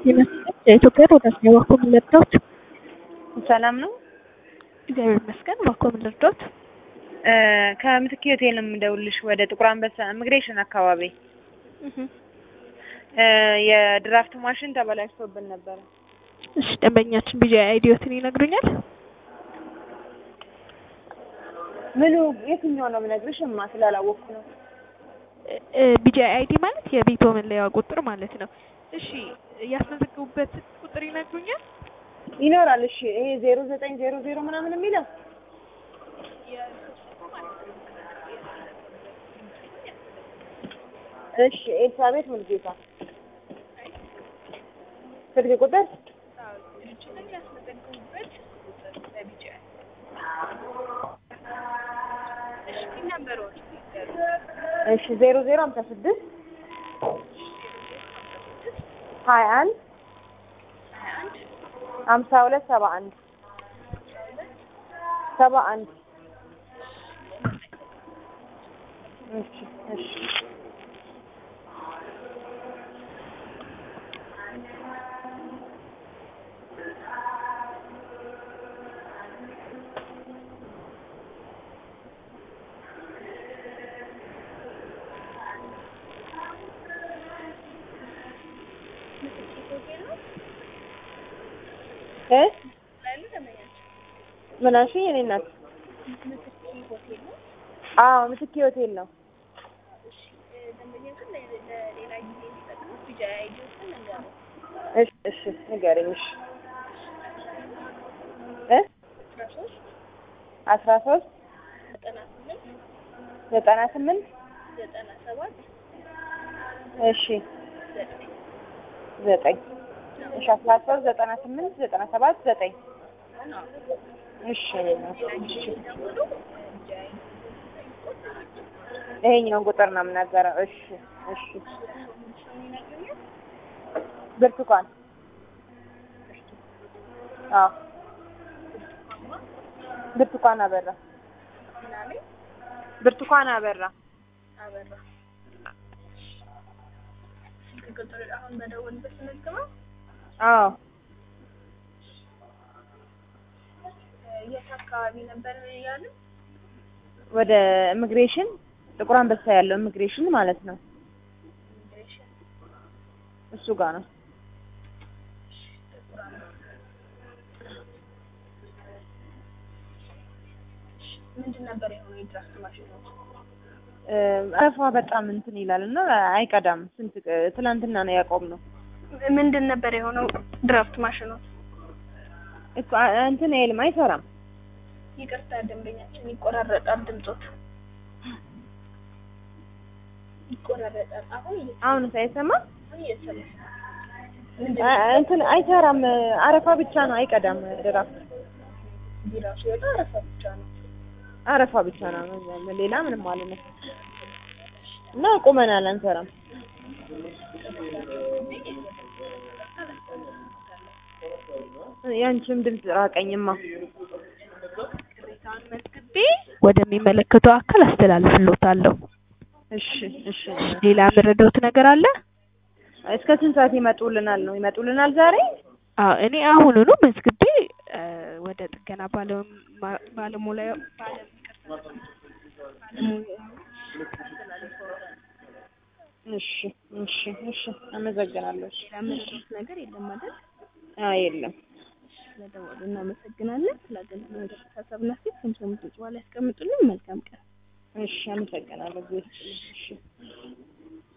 የኢትዮጵያ ሮዳስ ነው። እባክዎ ምን ልርዳዎት? ሰላም ነው። እግዚአብሔር ይመስገን። እባክዎ ምን ልርዳዎት? ከምትክ ሆቴል ነው የምደውልሽ ወደ ጥቁር አንበሳ ኢሚግሬሽን አካባቢ የድራፍት ማሽን ተበላሽቶብን ነበረ። እሺ ደንበኛችን ቢጂ አይዲዮትን ይነግሩኛል? ምኑ የትኛው ነው የምነግርሽ? እማ ስላላወቅኩ ነው። ቢጂ አይዲ ማለት የቤቶ መለያ ቁጥር ማለት ነው። እሺ ያስመዘገቡበት ቁጥር ይነግሩኛል? ይኖራል። እሺ ይሄ ዜሮ ዘጠኝ ዜሮ ዜሮ ምናምን የሚለው እሺ ኤልሳቤት ሙልጌታ ስልክ ቁጥር እሺ ዜሮ ዜሮ ሀምሳ ስድስት ሀያ አንድ ሀምሳ ሁለት ሰባ አንድ ሰባ አንድ እሺ እሺ እ ምን አልሽኝ? የእኔ እናት አዎ ምትኬ ሆቴል ነው። እሺ እሺ ንገረኝ። እሺ እ አስራ ሶስት ዘጠና ስምንት እሺ ዘጠኝ እሺ አስራ ሶስት ዘጠና ስምንት ዘጠና ሰባት ዘጠኝ እሺ እሺ ይሄኛውን ቁጥር ነው የምናገረው። እሺ እሺ ብርቱካን አዎ ብርቱካን አበራ ብርቱካን አበራ አዎ የት አካባቢ ነበር ያለው? ወደ ኢሚግሬሽን ጥቁር አንበሳ ያለው ኢሚግሬሽን ማለት ነው። እሱ ጋር ነው። ምንድን ነበር የሆነው የድራፍት ማሽኑ? አረፋ በጣም እንትን ይላል እና አይቀዳም። ስንት ትናንትና ነው ያቆምነው። ምንድን ነበር የሆነው ድራፍት ማሽኑ? እኮ እንትን አይልም፣ አይሰራም። ይቅርታ ደንበኛችን ይቆራረጣል ድምጾት ይቆራረጣል። አሁን እየ- አሁን ሳይሰማ አሁን እየሰማሁ እንትን አይሰራም። አረፋ ብቻ ነው፣ አይቀዳም። ድራፍት ቢራ ሲወጣ አረፋ ብቻ ነው። አረፋ ብቻ ነው፣ ሌላ ምንም ማለት ነው። እና ቁመናል፣ አንሰራም። ያንቺም ድምፅ ራቀኝማ። ቅሬታውን መዝግቤ ወደሚመለከተው አካል አስተላልፍልዎታለሁ። እሺ እሺ። ሌላ የምረዳዎት ነገር አለ? እስከ ስንት ሰዓት ይመጡልናል ነው? ይመጡልናል ዛሬ? አዎ እኔ አሁኑኑ መዝግቤ እ ወደ ጥገና ባለሙያ ባለሙያ ባለም እሺ እሺ እሺ። አመሰግናለሁ። እሺ። ሌላ የምረዳዎት ነገር የለም አይደል? አይ የለም። ስለደወሉ እናመሰግናለን። ስላገኘን ሀሳብና ሴት ከምሰሙት ጽዋ ላይ ያስቀምጡልን። መልካም ቀን። እሺ አመሰግናለሁ። እሺ